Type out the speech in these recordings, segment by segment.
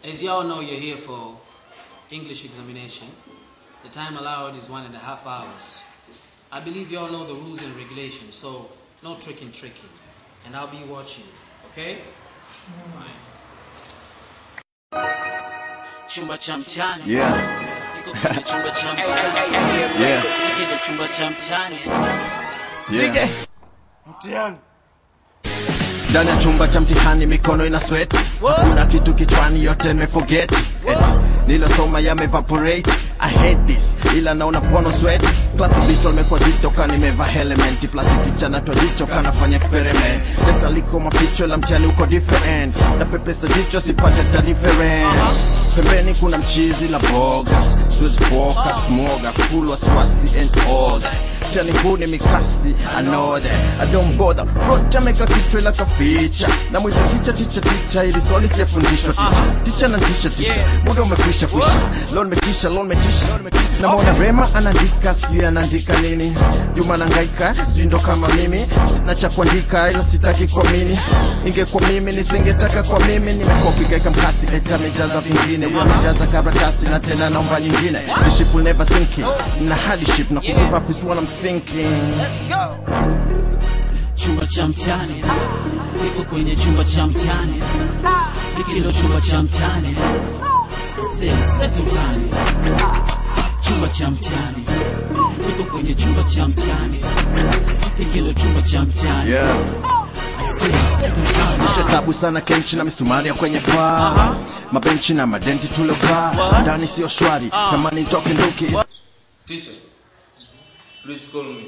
As you all know, you're here for English examination. The time allowed is one and a half hours. I believe you all know the rules and regulations, so no tricking, tricking. And I'll be watching, okay? Fine. Chumba cha mtani. Yeah. Niko kwenye chumba cha mtani. Yeah. Kile chumba cha mtani. Yeah. Mtihani. ndani ya chumba cha mtihani mikono ina sweat hakuna kitu kichwani yote nimeforget Eti, nilosoma yamevaporate I hate this ila naona pono sweat klasi bicho limekuwa zito ka nimeva helmet plus ticha natwa jicho kanafanya experiment pesa liko maficho la mtihani uko different na pepesa jicho sipate ta difference pembeni kuna mchizi la bogas siwezi focus moga full wasiwasi and all that mtihani huu ni mikasi I know that I don't bother Rocha meka kichwa ila kaficha na mwita ticha ticha ticha ili swali sijafundishwa ticha ticha na tisha tisha muda umekwisha kwisha leo nimetisha leo nimetisha namwona Rema anaandika sijui anaandika nini Juma nangaika sijui ndo kama mimi sina cha kuandika ila sitaki kuamini ingekuwa mimi nisingetaka kwa mimi nimekopi kaika mkasi eta amejaza vingine amejaza karatasi na tena naomba nyingine the ship will never sink in na hadi ship na kugive up is what I'm thinking chumba cha mtani niko kwenye chumba cha mtani hikilo chumba cha mtani setu mtani chumba cha mtani niko kwenye chumba cha mtani hikilo chumba cha mtani yeah setu mtani hesabu sana kenchi na misumari ya kwenye paa mabenchi na madenti tulovaa ndani sio shwari tamani toke nduki Teacher, please call me.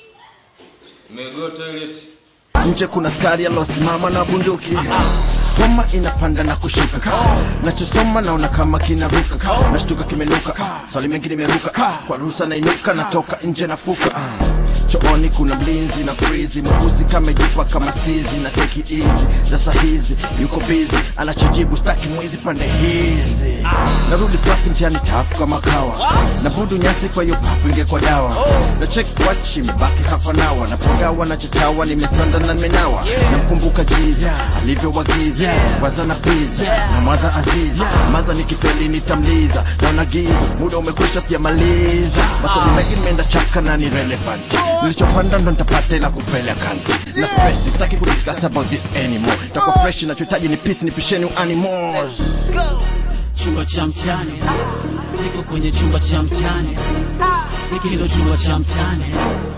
May I go toilet? nje kuna skari alosimama na bunduki homa inapanda na kushuka nachosoma naona kama kinaruka nashtuka kimenuka swali mengi nimeruka kwa ruhusa nainuka natoka nje nafuka chooni kuna mlinzi na frizi mweusi kamejipa kama sizi na teki hizi sasa hizi yuko bizi anachojibu staki mwizi pande hizi narudi klasi mtiani tafu kama kawa na budu nyasi kwa hiyo pafu ingekwa dawa na check watch imebaki hafa nawa napogawa na chachawa nimesanda na nimenawa namkumbuka jiza alivyowagiza waza na piza na mwaza aziza maza nikifeli nitamliza naona giza muda umekwisha sijamaliza maswali mengi nimeenda chaka na ni relevant nilichopanda ndo nitapata ila kufeli akanti na stress sitaki kudiscuss about this anymore takuwa fresh nachohitaji ni peace nipisheni animals chumba cha mtani niko kwenye chumba cha mtani hikilo chumba cha mtani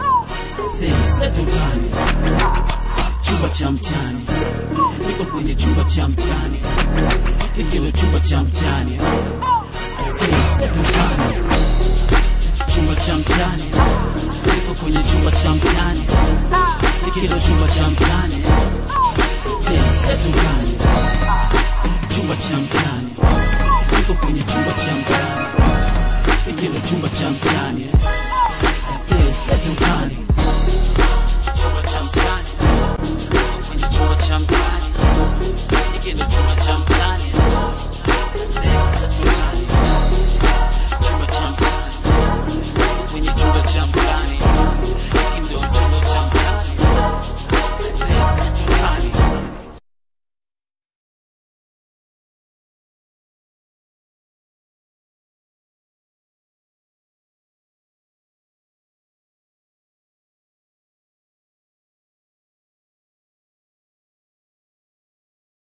setu mtani chumba cha mtani niko kwenye chumba cha mtani hikilo chumba cha mtani setu mtani chumba cha mtani niko kwenye chumba cha mtani hikilo chumba cha mtani setu mtani chumba cha mtani niko kwenye chumba cha mtani hikilo chumba cha mtani setu mtani chumba cha mtani niko kwenye chumba cha mtani hikilo chumba cha mtani setu mtani chumba cha mtani niko kwenye chumba cha mtani